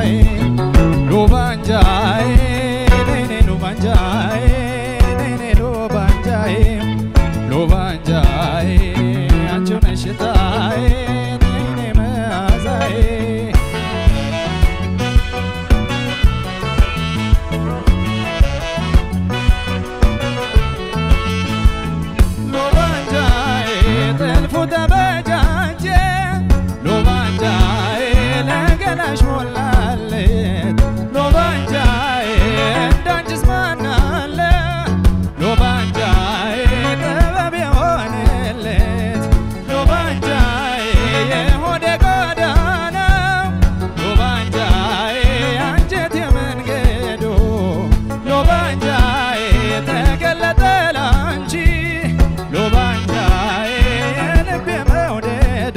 መዓዛዬ ሉባንጃዬ ነይኔ ሉባንጃዬ ነይኔ ሉባንጃዬ ሉባንጃዬ አንቺው ነሽ ሽታዬ ነይኔ መዓዛዬ ሎባንጃዬ ጥልፉ ተበጃጀ ሎባንጃዬ ለገላሽ ሞላለት ሎባንጃዬ እንዳንቺስ ማን አለ ሎባንጃዬ ጥበብ የሆነለት ሎባንጃዬ የሆዴ ቆዳ ነው ሎባንጃዬ አንጀት የመንገዱ ሎባንጃዬ ተገለጠ ላንቺ ሎባንጃዬ የልቤ መውደዶ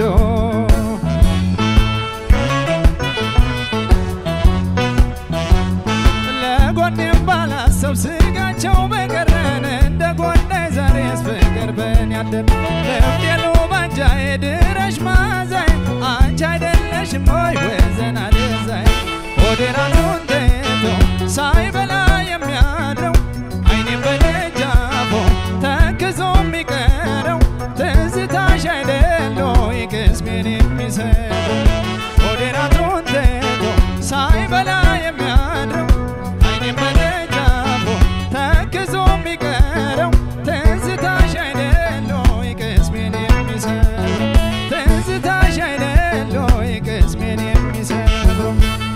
ለጎኔም ባላሰብ ስጋቸው በቀረን እንደ ጎዳይ ዛሬስ ፍቅር በን ያደር ልቤ ሎባንጃዬ ድረሽ ማዛይ አንቺ አይደለሽም ወይ ወዘና ደዛይ ሆዴራኑን ተይቶ ሳይበላ የሚያድረው አይኔም በደጃፎ ተክዞ የሚቀረው ትዝታሽ አይደለ ወይ ቅስሜን የሚሰብረው ሆዴራኑን ተይቶ ሳይበላ የሚያድረው አይኔም በደጃፎ ተክዞ የሚቀረው ትዝታሽ አይደለ ወይ ቅስሜን የሚሰብረው ትዝታሽ አይደለ ወይ ቅስሜን የሚሰብረው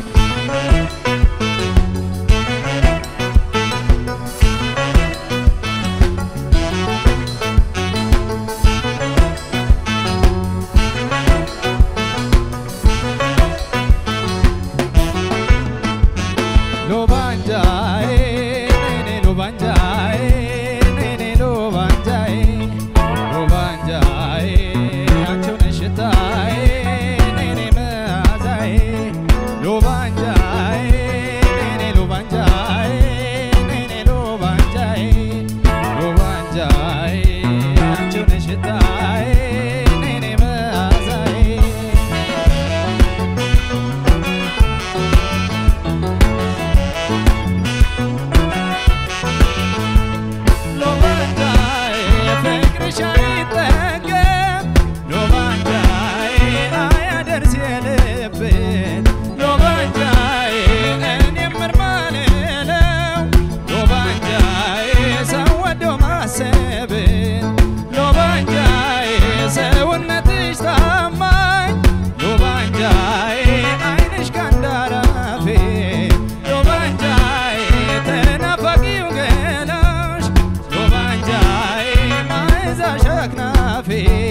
ሎባንጃዬ ነይኔ ሎባንጃዬ ነይኔ ሎባንጃዬ ሎባንጃዬ አንቺው ነሽ ሽታዬ ነይኔ መዓዛዬ ሎባንጃዬ ነይኔ ሎባንጃዬ ነይኔ ሎባንጃዬ ሎባንጃዬ አንቺው ነሽ ሽታዬ ነይኔ መዓዛዬ ሎባንጃዬ ፍቅርሽ አይጠገብ ሎባንጃዬ አያደርስ የልብን ሎባንጃዬ እኔም ምርማልለው ሎባንጃዬ ሰው ወዶ ማሰብን ሎባንጃዬ ሰውነትሽ ታማኝ ሎባንጃዬ አይንሽ ካንዳራፌ ሎባንጃዬ ተናፋቂው ገላሽ ሎባንጃዬ ማይዛሽ አክናፌ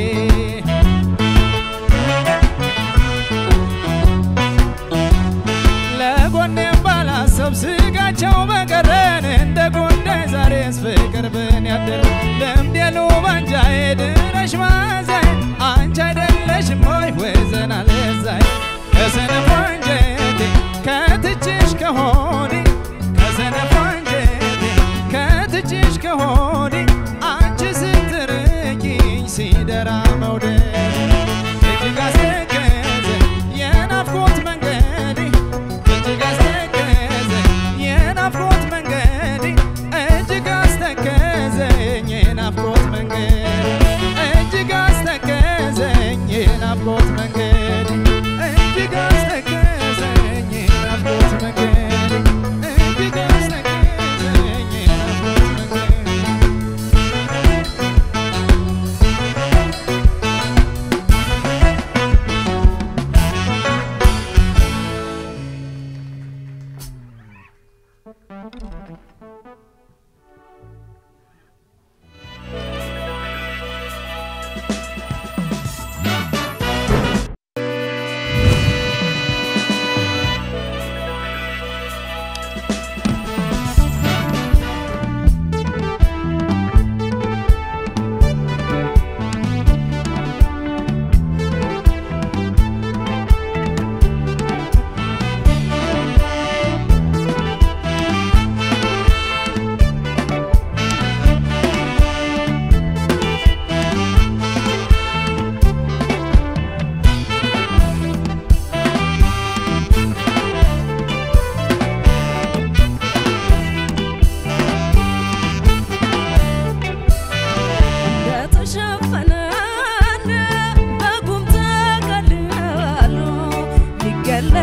ለጎኔም ባላሰብ ስጋቸው በቀረን እንደ ጉዳይ ዛሬስ ፍቅር ብን ያደር ልምድ የሉባንጃዬ ድረሽ ማዛይ አንቺ አይደለሽም ወይ ወዘና ለዛይ ከሰነፍ አንጀቴ ከትችሽ ከሆዴ ከሰነፍ አንጀቴ ከትችሽ ከሆዴ አንቺ ስትርቂኝ ሲደራ መውደድ እጅግ አስገዘ የናፍቆት መንገዴ እጅግ አስተከዘ የናፍቆት መንገዴ እጅግ አስተከዘኝ የናፍቆት መንገዴ እጅግ አስተከዘኝ የናፍቆት መንገዴ እጅግ አስተከዘኝ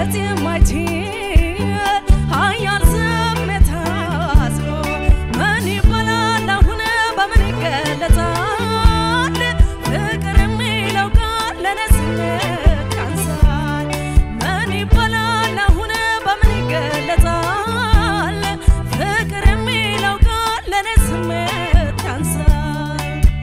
ሊገለጽ የማይችል ኃያል ስሜት አዝሎ ምን ይባላል አሁን በምን ይገለጻል? ፍቅር የሚለው ቃል ለኔ ስሜት ያንሳል። ምን ይባላል አሁን በምን ይገለጻል? ፍቅር የሚለው ቃል ለኔ ስሜት ያንሳል።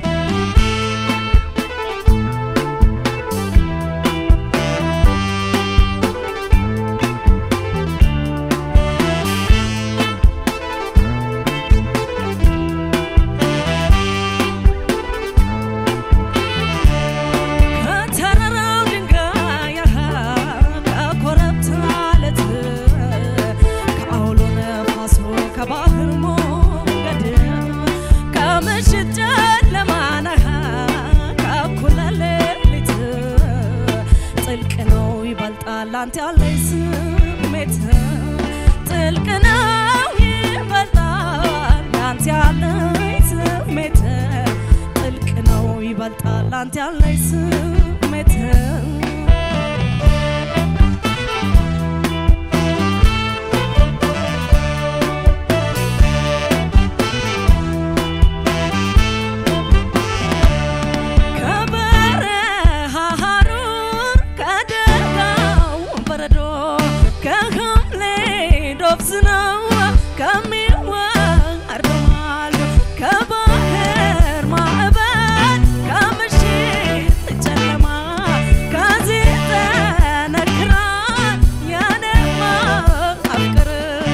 ከተራራው ድንጋይ ከኮረብታ ዓለት ከአውሎ ነፋሱ ከባህር ሞገድ ከምሽት ጨለማና ከእኩለ ሌሊት ጥልቅ ነው ይበልጣል አንተ ያለኝ ስሜት ጥልቅ ነው ይበልጣል አንተ ያለኝ ስሜት ጥልቅ ነው ይበልጣል አንተ ያለኝ ስሜት ከበረሃ ሐሩር ከደጋው በረዶ ከሐምሌ ዶፍ ዝናብ ከሚወርደው ማሉ ከባህር ማዕበል ከምሽት ጨለማ ከዚህ ጠነክራ የኔማ አፍቅር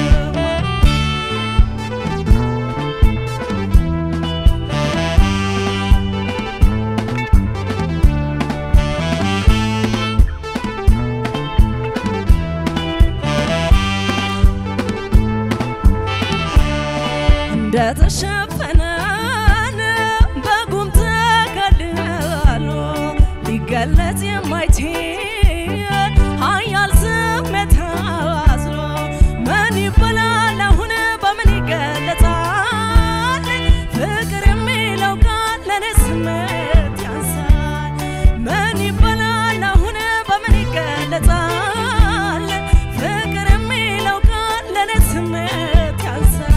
እንደተሸፈነ በጉም ተከልሎ ሊገለጽ የማይችል ኃያል ስሜት አዝሎ ምን ይባላል አሁን በምን ይገለጻል? ፍቅር የሚለው ቃል ለኔ ስሜት ያንሳል። ምን ይባላል አሁን በምን ይገለጻል? ፍቅር የሚለው ቃል ለኔ ስሜት ያንሳል።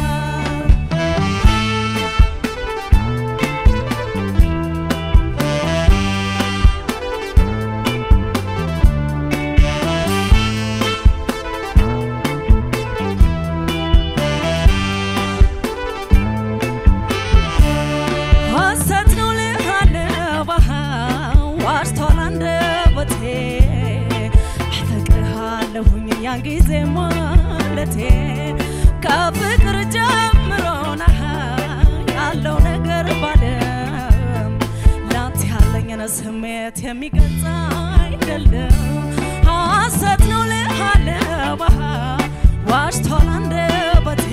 ሐሰት ነው ልሃለው ዋሽቷል አንደበቴ አፈቅርሃለሁኝ ያን ጊዜ ማለቴ ከፍቅር ጀምሮ ነህ ያለው ነገር ባለም ላንተ ያለኝን ስሜት የሚገልጽ አይደለም ሐሰት ነው ልሃለው ዋሽቷል አንደበቴ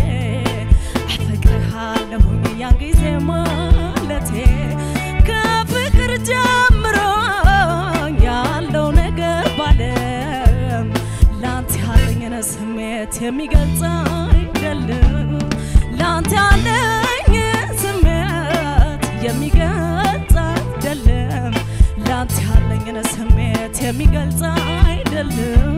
አፈቅርሃለሁኝ ያን ጊዜ ማለቴ ከፍቅር ጀምሮ ያለው ነገር ባለም ላንተ ያለኝን ስሜት የሚገልጽ አይደለም ላንተ ያለኝ ስሜት የሚገልጽ አይደለም ላንተ ያለኝን ስሜት የሚገልጽ አይደለም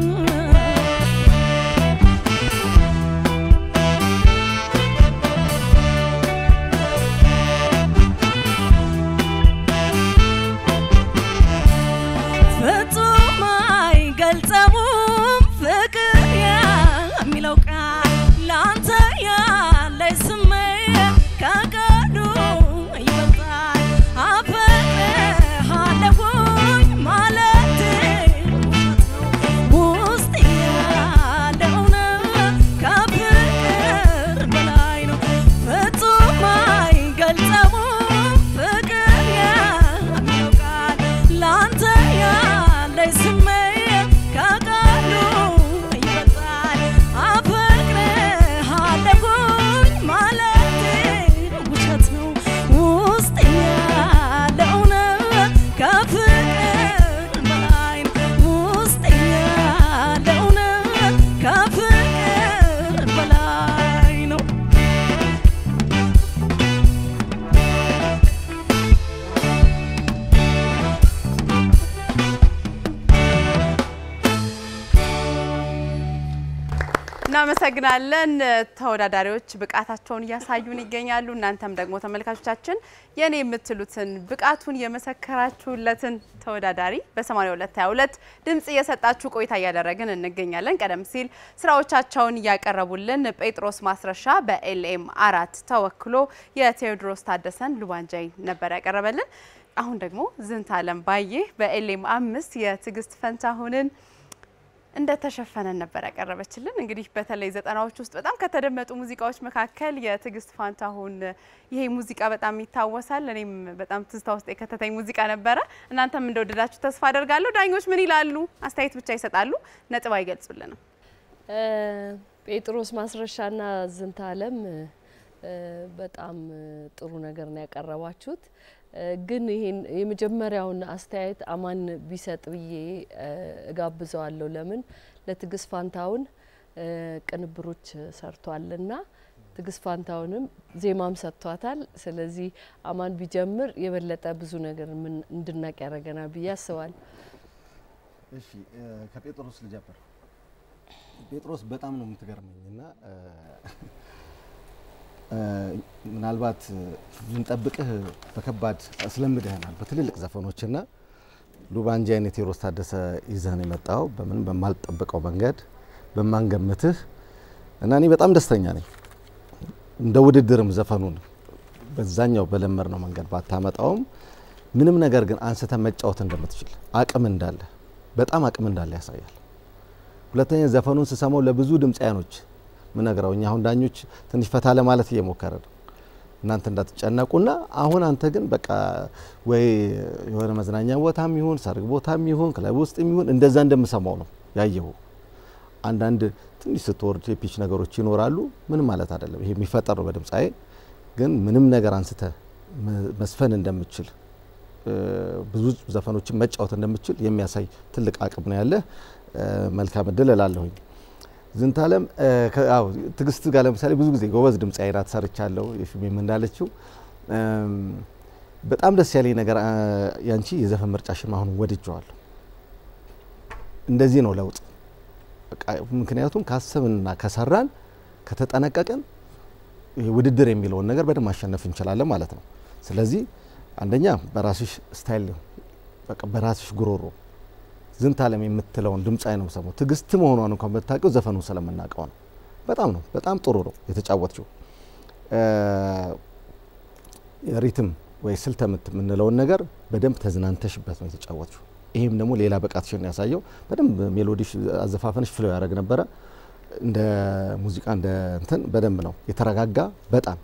ፍጹም አይገልጸውም ፍቅር የሚለው ቃል ላንተ ያለኝ ስሜት ከቃሉ ይበልጣል። አፈቅርሃለሁኝ ማለቴ ውስጥ ያለው ነው ከፍቅር በላይ ነው። ፍጹም አይገልጸውም ፍቅር የሚለው ቃል ላንተ ያለኝ ስሜት ከቃሉ ይበልጣል። አፈቅርሃለሁኝ እናመሰግናለን። ተወዳዳሪዎች ብቃታቸውን እያሳዩን ይገኛሉ። እናንተም ደግሞ ተመልካቾቻችን የኔ የምትሉትን ብቃቱን የመሰከራችሁለትን ተወዳዳሪ በ8222 ድምጽ እየሰጣችሁ ቆይታ እያደረግን እንገኛለን። ቀደም ሲል ስራዎቻቸውን እያቀረቡልን ጴጥሮስ ማስረሻ በኤልኤም አራት ተወክሎ የቴዎድሮስ ታደሰን ሉባንጃይ ነበር ያቀረበልን። አሁን ደግሞ ዝንታለም ባዬ በኤልኤም አምስት የትዕግስት ፈንታሁንን እንደተሸፈነን ነበር ያቀረበችልን። እንግዲህ በተለይ ዘጠናዎች ውስጥ በጣም ከተደመጡ ሙዚቃዎች መካከል የትዕግስት ፋንታሁን ይሄ ሙዚቃ በጣም ይታወሳል። እኔም በጣም ትዝታ ውስጥ የከተተኝ ሙዚቃ ነበረ። እናንተም እንደወደዳችሁ ተስፋ አደርጋለሁ። ዳኞች ምን ይላሉ? አስተያየት ብቻ ይሰጣሉ፣ ነጥብ አይገልጹልንም። ጴጥሮስ ማስረሻና ዝንታለም በጣም ጥሩ ነገር ነው ያቀረባችሁት። ግን ይሄን የመጀመሪያውን አስተያየት አማን ቢሰጥ ብዬ እጋብዘዋለሁ። ለምን ለትዕግስት ፋንታሁን ቅንብሮች ሰርቷልና ትዕግስት ፋንታሁንም ዜማም ሰጥቷታል። ስለዚህ አማን ቢጀምር የበለጠ ብዙ ነገር ምን እንድናቅ ያደረገናል ብዬ አስባለሁ። እሺ ከጴጥሮስ ልጀምር። ጴጥሮስ በጣም ነው የምትገርመኝ እና ምናልባት ልንጠብቅህ በከባድ አስለምደህናል በትልልቅ ዘፈኖችና ሉባንጂ አይነት ቴዎድሮስ ታደሰ ይዘህን የመጣው በምን በማልጠብቀው መንገድ በማንገምትህ እና እኔ በጣም ደስተኛ ነኝ። እንደ ውድድርም ዘፈኑን በዛኛው በለመድ ነው መንገድ ባታመጣውም ምንም ነገር ግን አንስተ መጫወት እንደምትችል አቅም እንዳለ በጣም አቅም እንዳለ ያሳያል። ሁለተኛ ዘፈኑን ስሰማው ለብዙ ድምፃያኖች ምነግረው እኛ አሁን ዳኞች ትንሽ ፈታ ለማለት እየሞከረ ነው እናንተ እንዳትጨነቁና አሁን አንተ ግን በቃ ወይ የሆነ መዝናኛ ቦታም ይሁን ሰርግ ቦታም ይሁን ክለብ ውስጥም ይሁን እንደዛ እንደምሰማው ነው ያየሁ። አንዳንድ ትንሽ ስትወርድ የፒች ነገሮች ይኖራሉ። ምንም ማለት አይደለም፣ ይሄ የሚፈጠር ነው በድምፃዬ። ግን ምንም ነገር አንስተ መስፈን እንደምችል ብዙ ዘፈኖችን መጫወት እንደምችል የሚያሳይ ትልቅ አቅም ነው ያለህ። መልካም እድል እላለሁኝ። ዝንታለም አዎ ትዕግስት ጋር ለምሳሌ ብዙ ጊዜ ጎበዝ ድምፃዊ ናት ሰርቻለሁ። የፊልም እንዳለችው በጣም ደስ ያለኝ ነገር ያንቺ የዘፈን ምርጫሽን አሁን ወድጀዋለሁ። እንደዚህ ነው ለውጥ። ምክንያቱም ካሰብንና ከሰራን ከተጠነቀቅን ውድድር የሚለውን ነገር በደንብ ማሸነፍ እንችላለን ማለት ነው። ስለዚህ አንደኛ በራስሽ ስታይል በቃ በራስሽ ጉሮሮ ዝንታለም የምትለውን ድምፃዊ ነው ሰማው። ትዕግስት መሆኗን እንኳን ብታውቂው ዘፈኑ ስለምናውቀው ነው። በጣም ነው በጣም ጥሩ ነው የተጫወትችው። ሪትም ወይ ስልተ ምት የምንለውን ነገር በደንብ ተዝናንተሽበት ነው የተጫወትችው። ይሄም ደግሞ ሌላ ብቃትሽን ያሳየው። በደንብ ሜሎዲሽ አዘፋፈንሽ ፍሎ ያደረግ ነበረ። እንደ ሙዚቃ እንደ እንትን በደንብ ነው የተረጋጋ። በጣም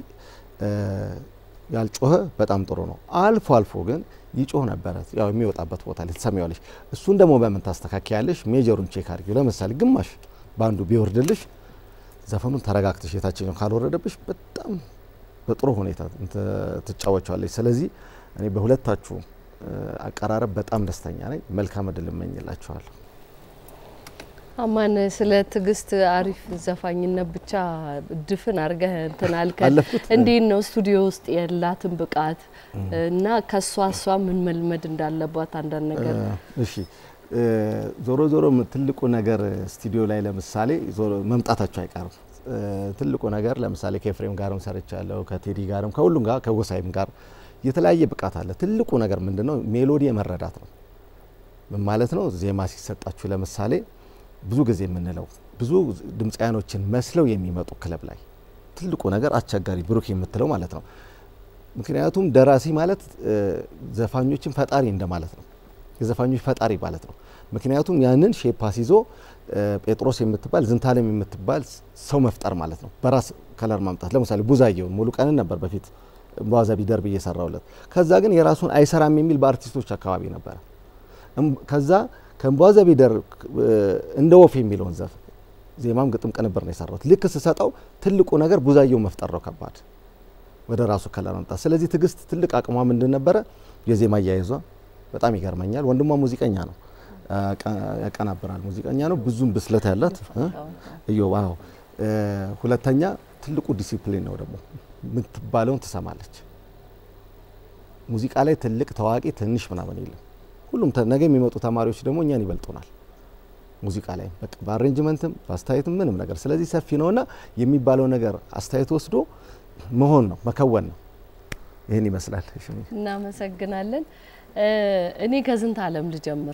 ያልጮኸ በጣም ጥሩ ነው። አልፎ አልፎ ግን ይጮህ ነበረ። ያው የሚወጣበት ቦታ ላይ ትሰሚዋለሽ። እሱን ደግሞ በምን ታስተካክያለሽ? ሜጀሩን ቼክ አድርጊው። ለምሳሌ ግማሽ በአንዱ ቢወርድልሽ ዘፈኑን ተረጋግተሽ የታችኛው ካልወረደብሽ በጣም በጥሩ ሁኔታ ትጫወቸዋለች። ስለዚህ እኔ በሁለታችሁ አቀራረብ በጣም ደስተኛ ነኝ። መልካም እድል እመኝላችኋለሁ። አማን ስለ ትዕግስት አሪፍ ዘፋኝነት ብቻ ድፍን አድርገህ እንትን አልከን። አለፍኩት። እንዴት ነው ስቱዲዮ ውስጥ ያላትን ብቃት እና ከሷ እሷ ምን መልመድ እንዳለባት አንዳንድ ነገር እሺ ዞሮ ዞሮ ትልቁ ነገር ስቱዲዮ ላይ ለምሳሌ ዞሮ መምጣታቸው አይቀርም። ትልቁ ነገር ለምሳሌ ከኤፍሬም ጋርም ሰርቻለሁ፣ ከቴዲ ጋርም ከሁሉም ጋር ከጎሳይም ጋር የተለያየ ብቃት አለ። ትልቁ ነገር ምንድነው? ሜሎዲ የመረዳት ነው። ምን ማለት ነው? ዜማ ሲሰጣችሁ ለምሳሌ ብዙ ጊዜ የምንለው ብዙ ድምፃያኖችን መስለው የሚመጡ ክለብ ላይ ትልቁ ነገር አስቸጋሪ ብሩክ የምትለው ማለት ነው። ምክንያቱም ደራሲ ማለት ዘፋኞችን ፈጣሪ እንደማለት ነው። የዘፋኞች ፈጣሪ ማለት ነው። ምክንያቱም ያንን ሼፓስ ይዞ ጴጥሮስ የምትባል ዝንታለም የምትባል ሰው መፍጠር ማለት ነው። በራስ ከለር ማምጣት ለምሳሌ ቡዛየውን ሙሉ ቀንን ነበር በፊት በዋዛ ቢደርብ እየሰራውለት። ከዛ ግን የራሱን አይሰራም የሚል በአርቲስቶች አካባቢ ነበረ። ከዛ ከእምቧዘ ቢደር እንደ ወፍ የሚለውን ዘፍ ዜማም ግጥም ቅንብር ነው የሰራሁት። ልክ ስሰጠው ትልቁ ነገር ቡዛየው መፍጠር ነው ከባድ ወደ ራሱ ከለር መምጣት። ስለዚህ ትዕግስት ትልቅ አቅሟ ምንድን ነበረ? የዜማ አያይዟ በጣም ይገርመኛል። ወንድሟ ሙዚቀኛ ነው፣ ያቀናብራል፣ ሙዚቀኛ ነው። ብዙም ብስለት ያላት እዮ ዋው። ሁለተኛ ትልቁ ዲሲፕሊን ነው ደግሞ የምትባለውን ትሰማለች። ሙዚቃ ላይ ትልቅ ታዋቂ ትንሽ ምናምን የለም። ሁሉም ነገ የሚመጡ ተማሪዎች ደግሞ እኛን ይበልጡናል። ሙዚቃ ላይ በቃ በአሬንጅመንትም በአስተያየትም ምንም ነገር። ስለዚህ ሰፊ ነውና የሚባለው ነገር አስተያየት ወስዶ መሆን ነው መከወን ነው። ይህን ይመስላል። እሺ፣ እናመሰግናለን። እኔ ከዝንተ ዓለም ልጀምር።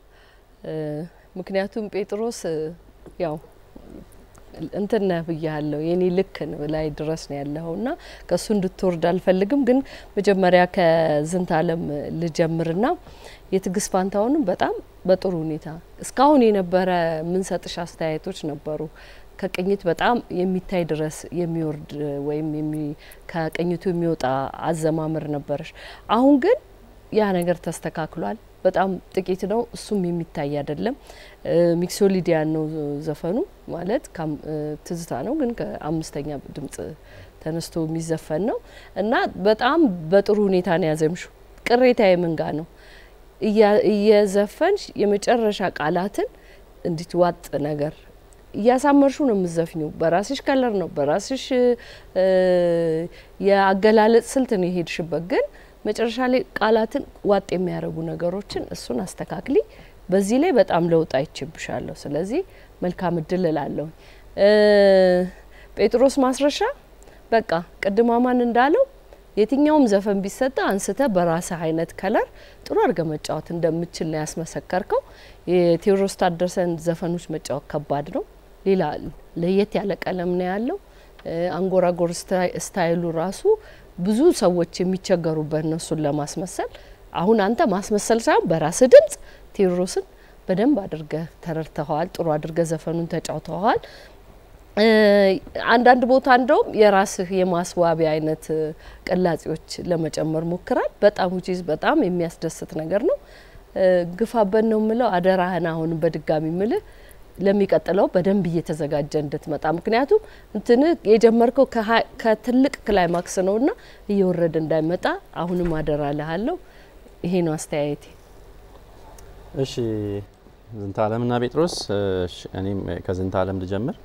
ምክንያቱም ጴጥሮስ ያው እንትን ነህ ብያለሁ የኔ ልክ ነው ላይ ድረስ ነው ያለኸው እና ከእሱ እንድትወርድ አልፈልግም። ግን መጀመሪያ ከዝንተ ዓለም ልጀምርና የትዕግስት ፋንታሁንም በጣም በጥሩ ሁኔታ እስካሁን የነበረ የምንሰጥሽ አስተያየቶች ነበሩ። ከቅኝት በጣም የሚታይ ድረስ የሚወርድ ወይም ከቅኝቱ የሚወጣ አዘማመር ነበረሽ። አሁን ግን ያ ነገር ተስተካክሏል። በጣም ጥቂት ነው፣ እሱም የሚታይ አይደለም። ሚክሶሊዲያን ነው ዘፈኑ ማለት ትዝታ ነው፣ ግን ከአምስተኛ ድምጽ ተነስቶ የሚዘፈን ነው እና በጣም በጥሩ ሁኔታ ነው ያዘምሹ። ቅሬታ የምንጋ ነው እየዘፈንሽ የመጨረሻ ቃላትን እንዲት ዋጥ ነገር እያሳመርሹ ነው የምዘፍኙ። በራስሽ ከለር ነው በራስሽ የአገላለጽ ስልት ነው የሄድሽበት ግን መጨረሻ ላይ ቃላትን ዋጥ የሚያደርጉ ነገሮችን እሱን አስተካክሊ። በዚህ ላይ በጣም ለውጥ አይችብሻለሁ። ስለዚህ መልካም እድል እላለሁ። ጴጥሮስ ማስረሻ በቃ ቅድም አማን እንዳለው የትኛውም ዘፈን ቢሰጠ አንስተ በራስህ አይነት ከለር ጥሩ አድርገ መጫወት እንደምችል ነው ያስመሰከርከው። የቴዎድሮስ ታደሰን ዘፈኖች መጫወት ከባድ ነው። ሌላ ለየት ያለ ቀለም ነው ያለው። አንጎራጎር ስታይሉ ራሱ ብዙ ሰዎች የሚቸገሩበት ነው እሱን ለማስመሰል። አሁን አንተ ማስመሰል ሳይሆን በራስህ ድምጽ ቴዎድሮስን በደንብ አድርገህ ተረድተኸዋል። ጥሩ አድርገህ ዘፈኑን ተጫውተኸዋል። አንዳንድ ቦታ እንደውም የራስህ የማስዋቢያ አይነት ቅላጼዎች ለመጨመር ሞክራል። በጣም ውጪዝ በጣም የሚያስደስት ነገር ነው። ግፋበት ነው ምለው። አደራህን አሁንም በድጋሚ ምልህ ለሚቀጥለው በደንብ እየተዘጋጀ እንድትመጣ ምክንያቱም እንትን የጀመርከው ከትልቅ ክላይማክስ ነውና እየወረደ እንዳይመጣ አሁንም አደራ ልሃለሁ። ይሄ ነው አስተያየቴ። እሺ ዝንተ ዓለምና ጴጥሮስ፣ እኔም ከዝንተ ዓለም ልጀምር።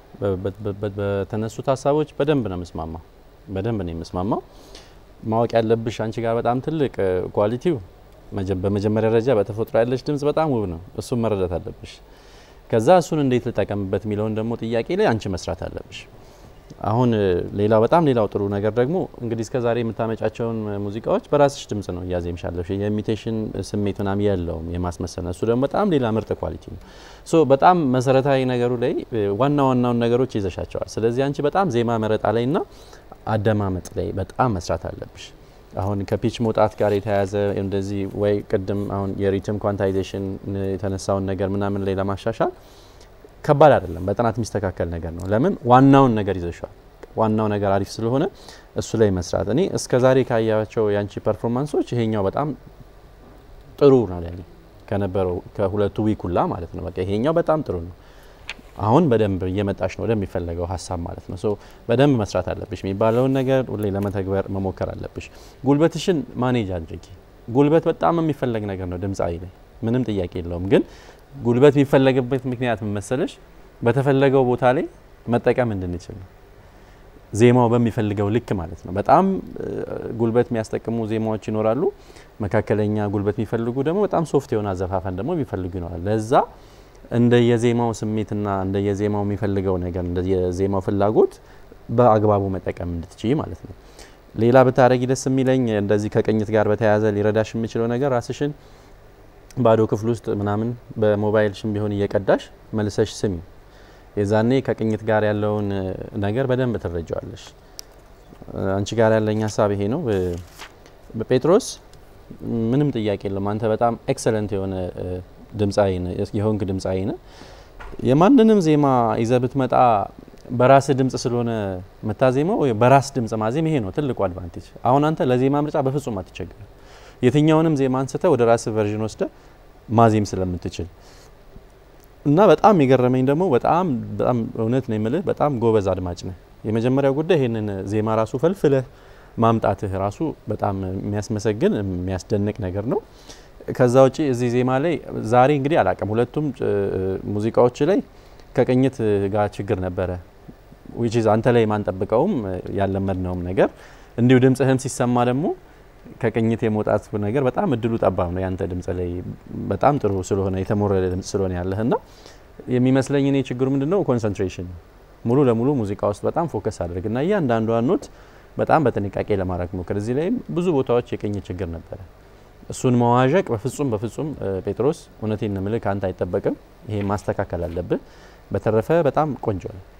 በተነሱት ሀሳቦች በደንብ ነው የምስማማው፣ በደንብ ነው የምስማማው። ማወቅ ያለብሽ አንቺ ጋር በጣም ትልቅ ኳሊቲው በመጀመሪያ ደረጃ በተፈጥሮ ያለሽ ድምጽ በጣም ውብ ነው። እሱን መረዳት አለብሽ። ከዛ እሱን እንዴት ልጠቀምበት የሚለውን ደግሞ ጥያቄ ላይ አንቺ መስራት አለብሽ። አሁን ሌላው በጣም ሌላው ጥሩ ነገር ደግሞ እንግዲህ እስከ ዛሬ የምታመጫቸውን ሙዚቃዎች በራስሽ ድምጽ ነው እያዜምሻለሽ። የኢሚቴሽን ስሜት ምናምን የለውም የማስመሰል እሱ ደግሞ በጣም ሌላ ምርጥ ኳሊቲ ነው። ሶ በጣም መሰረታዊ ነገሩ ላይ ዋና ዋናውን ነገሮች ይዘሻቸዋል። ስለዚህ አንቺ በጣም ዜማ መረጣ ላይ ና አደማመጥ ላይ በጣም መስራት አለብሽ። አሁን ከፒች መውጣት ጋር የተያያዘ እንደዚህ ወይ ቅድም አሁን የሪትም ኳንታይዜሽን የተነሳውን ነገር ምናምን ላይ ለማሻሻል ከባድ አይደለም። በጥናት የሚስተካከል ነገር ነው። ለምን ዋናውን ነገር ይዘሻል። ዋናው ነገር አሪፍ ስለሆነ እሱ ላይ መስራት እኔ እስከ ዛሬ ካያቸው የአንቺ ፐርፎርማንሶች ይሄኛው በጣም ጥሩ ነው ለኔ ከነበረው ከሁለቱ ዊኩላ ማለት ነው። በቃ ይሄኛው በጣም ጥሩ ነው። አሁን በደንብ እየመጣሽ ነው ወደሚፈለገው ሀሳብ ማለት ነው። ሶ በደንብ መስራት አለብሽ። የሚባለውን ነገር ሁሌ ለመተግበር መሞከር አለብሽ። ጉልበትሽን ማኔጅ አድርጊ። ጉልበት በጣም የሚፈለግ ነገር ነው ድምፃዊ ላይ ምንም ጥያቄ የለውም። ግን ጉልበት የሚፈለግበት ምክንያት ምን መሰለሽ? በተፈለገው ቦታ ላይ መጠቀም እንድንችል ነው። ዜማው በሚፈልገው ልክ ማለት ነው። በጣም ጉልበት የሚያስጠቅሙ ዜማዎች ይኖራሉ። መካከለኛ ጉልበት የሚፈልጉ ደግሞ በጣም ሶፍት የሆነ አዘፋፈን ደግሞ የሚፈልጉ ይኖራል። ለዛ እንደ የዜማው ስሜትና እንደ የዜማው የሚፈልገው ነገር እንደ የዜማው ፍላጎት በአግባቡ መጠቀም እንድትችይ ማለት ነው። ሌላ ብታረጊ ደስ የሚለኝ እንደዚህ ከቅኝት ጋር በተያያዘ ሊረዳሽ የሚችለው ነገር ራስሽን ባዶ ክፍል ውስጥ ምናምን በሞባይልሽም ቢሆን እየቀዳሽ መልሰሽ ስሚ። የዛኔ ከቅኝት ጋር ያለውን ነገር በደንብ ትረጃዋለሽ። አንቺ ጋር ያለኝ ሀሳብ ይሄ ነው። ጴጥሮስ ምንም ጥያቄ የለም። አንተ በጣም ኤክሰለንት የሆነ ድምፃዊ የሆንክ ድምፃዊ ነ የማንንም ዜማ ይዘህ ብትመጣ በራስ ድምጽ ስለሆነ የምታዜመው በራስ ድምጽ ማዜም ይሄ ነው ትልቁ አድቫንቴጅ። አሁን አንተ ለዜማ ምርጫ በፍጹም አትቸገርም። የትኛውንም ዜማ አንስተ ወደ ራስ ቨርዥን ወስደ ማዜም ስለምትችል እና በጣም የገረመኝ ደግሞ በጣም በጣም እውነት ነው የምልህ በጣም ጎበዝ አድማጭ ነህ። የመጀመሪያው ጉዳይ ይህንን ዜማ ራሱ ፈልፍለህ ማምጣትህ ራሱ በጣም የሚያስመሰግን የሚያስደንቅ ነገር ነው። ከዛ ውጪ እዚህ ዜማ ላይ ዛሬ እንግዲህ አላቅም ሁለቱም ሙዚቃዎች ላይ ከቅኝት ጋር ችግር ነበረ። ዊች አንተ ላይ ማንጠብቀውም ያለመድነውም ነገር እንዲሁ ድምጽህም ሲሰማ ደግሞ ከቅኝት የመውጣት ነገር በጣም እድሉ ጠባብ ነው። ያንተ ድምጽ ላይ በጣም ጥሩ ስለሆነ የተሞረደ ድምጽ ስለሆነ ያለህና የሚመስለኝ እኔ ችግሩ ምንድነው ኮንሰንትሬሽን ሙሉ ለሙሉ ሙዚቃ ውስጥ በጣም ፎከስ አድርግና እያንዳንዷን ኖት በጣም በጥንቃቄ ለማድረግ ሞክር። እዚህ ላይም ብዙ ቦታዎች የቅኝት ችግር ነበረ። እሱን መዋዠቅ በፍጹም በፍጹም ጴጥሮስ እውነቴን ነው የምልህ ከአንተ አይጠበቅም። ይሄ ማስተካከል አለብህ። በተረፈ በጣም ቆንጆ ነው።